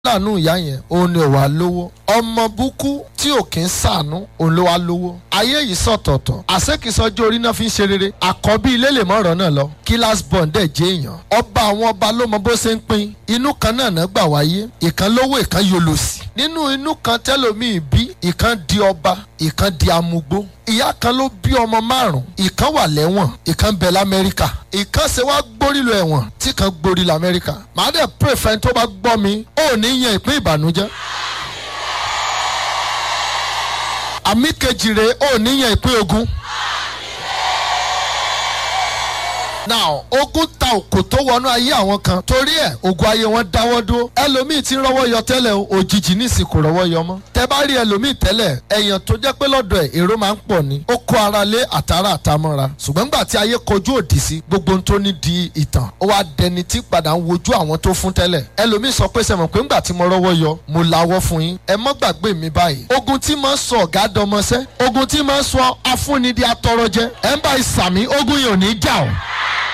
láàánú ìyá yẹn òun ni ò wá lówó ọmọ búkú tí ò kí ń sàánú òun ló wá lówó ayé yìí sọ̀tọ̀ọ̀tọ̀ àṣekìsọjọ́ orí náà fi ń ṣe rere àkọ́bí ilé lè mọ̀rọ̀ náà lọ kílás bond dẹ̀ jẹ́ èèyàn ọba àwọn ọba ló mọ bó ṣe ń pín inú kan náà náà gbà wáyé ìkan lówó ìkan yolòsì nínú inú kan tẹ́lòmíì bí ìkan di ọba ìkan di amugbó ìyá kan ló bí ọmọ márùn ìkan wà lẹ́wọ̀n ìkan bẹ lamẹ́ríkà ìkan ṣe wá gbórí lọ ẹ̀wọ̀n tí kan gbórí lamẹ́ríkà màá dẹ̀ pray fẹ́ni tó bá gbọ́ mi ó ní yan ìpín ìbànújẹ́ àmì kejì rẹ̀ ó ní yan ìpín ogun. now ogun ta òkò tó wọnú ayé àwọn kan torí ẹ ogun ayé wọn dáwọ́ dúró ẹlòmíì ti rọ́wọ́ yọ tẹ́lẹ̀ o òjijì nísìn kò rọ́wọ́ yọ mọ́ tẹ bá rí ẹlòmíì tẹ́lẹ̀ ẹ̀yàn tó jẹ́ pé lọ́dọ̀ ẹ̀ èrò máa ń pọ̀ ni ó kó ara lé àtàrà àtàmọ́ra ṣùgbọ́n nígbà tí ayé kojú òdì sí gbogbo ohun tó ní di ìtàn ó wá dẹni tí padà ń wojú àwọn tó fún tẹ́lẹ̀ ẹlòmíì sọ pé sẹ́mọ̀ pé ńgbà tí mo rọ́wọ́ yọ mo lawọ́ fún yín ẹ mọ́ gbàgbé mi báyìí ogun tí máa ń sọ ọ̀gá dọmọṣẹ́ ogun tí máa ń sọ afúnni di atọrọjẹ ẹ̀ ń bá ìsàmì ogun yìí ò ní jà o